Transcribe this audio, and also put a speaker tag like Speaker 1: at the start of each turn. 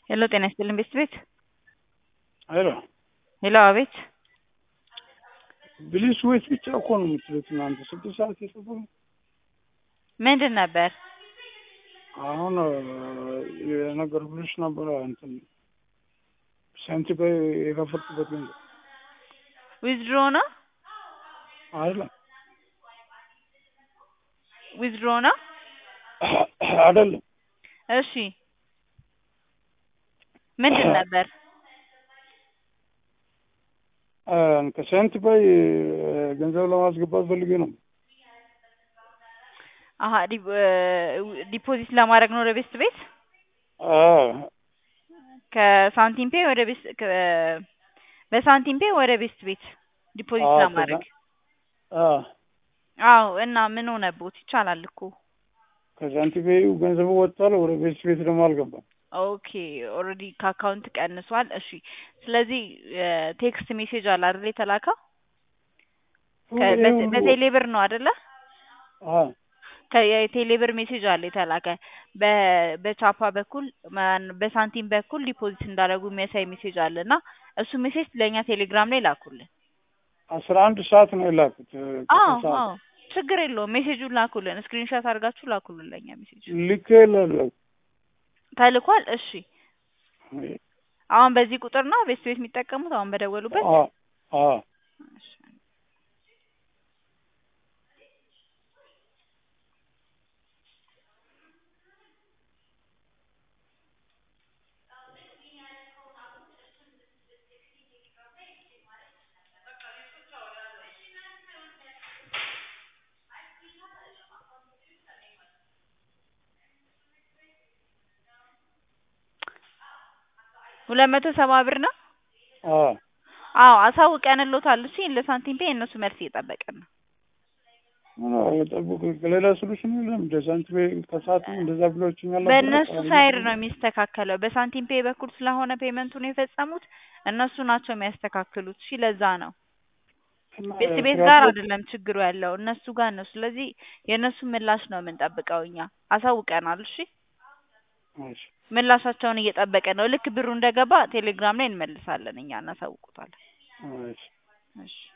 Speaker 1: ሄሎ ጤና ይስጥልኝ ቤት ቤት
Speaker 2: ሄሎ
Speaker 1: ሄሎ አቤት
Speaker 2: ብሊስ ወይስ ብቻ እኮ ነው የምትሉት እናንተ ስድስት ሰዓት የጽፉ
Speaker 1: ምንድን ነበር
Speaker 2: አሁን የነገርኩሽ ነበረ እንትን ሰንቲ የከፈትኩበት ገንዘብ
Speaker 1: ዊዝድሮ ነው
Speaker 2: አይደለም
Speaker 1: ዊዝድሮ ነው
Speaker 2: አይደለም
Speaker 1: እሺ ምንድን ነበር
Speaker 2: ከሰንት ባይ ገንዘብ ለማስገባት ፈልጌ ነው።
Speaker 1: አሀ ዲፖዚት ለማድረግ ነው ወደ ቤስት ቤት ከሳንቲም ፔ ወደ ቤስት በሳንቲም ፔ ወደ ቤስት ቤት ዲፖዚት ለማድረግ አዎ። እና ምን ሆነቦት? ይቻላል እኮ
Speaker 2: ከሳንቲም ፔ ገንዘቡ ወጥቷል። ወደ ቤስት ቤት ደግሞ አልገባም።
Speaker 1: ኦኬ ኦልሬዲ ከአካውንት ቀንሷል። እሺ ስለዚህ ቴክስት ሜሴጅ አለ አይደል የተላከው በቴሌ ብር ነው አይደለ? የቴሌ ብር ሜሴጅ አለ የተላከ በቻፓ በኩል በሳንቲም በኩል ዲፖዚት እንዳደረጉ የሚያሳይ ሜሴጅ አለ እና እሱ ሜሴጅ ለእኛ ቴሌግራም ላይ ላኩልን።
Speaker 2: አስራ አንድ ሰዓት ነው የላኩት።
Speaker 1: አዎ አዎ ችግር የለውም ሜሴጁን ላኩልን። ስክሪንሾት አድርጋችሁ ላኩልን ለእኛ ሜሴጅ
Speaker 2: ልክ ላለው
Speaker 1: ተልኳል። እሺ አሁን በዚህ ቁጥር ነው ቤት ቤት የሚጠቀሙት አሁን በደወሉበት?
Speaker 2: አዎ
Speaker 1: ሁለት መቶ ሰባ ብር ነው።
Speaker 2: አዎ
Speaker 1: አዎ አሳውቀንሎታል። እሺ ለሳንቲም ፔ እነሱ መልስ እየጠበቅን ነው።
Speaker 2: ጠብቁ። ሌላ ሶሉሽን የለም። እንደ ሳንቲም ፔ ከሰዓትም እንደዛ ብሎችኛል።
Speaker 1: በእነሱ ሳይድ ነው የሚስተካከለው። በሳንቲም ፔ በኩል ስለሆነ ፔመንቱን የፈጸሙት እነሱ ናቸው የሚያስተካክሉት። እሺ ለዛ ነው ቤት ቤት ጋር አይደለም ችግሩ ያለው እነሱ ጋር ነው። ስለዚህ የእነሱ ምላሽ ነው የምንጠብቀው እኛ አሳውቀናል። እሺ ምላሻቸውን እየጠበቀ ነው። ልክ ብሩ እንደገባ ቴሌግራም ላይ እንመልሳለን እኛ እናሳውቁታለን። እሺ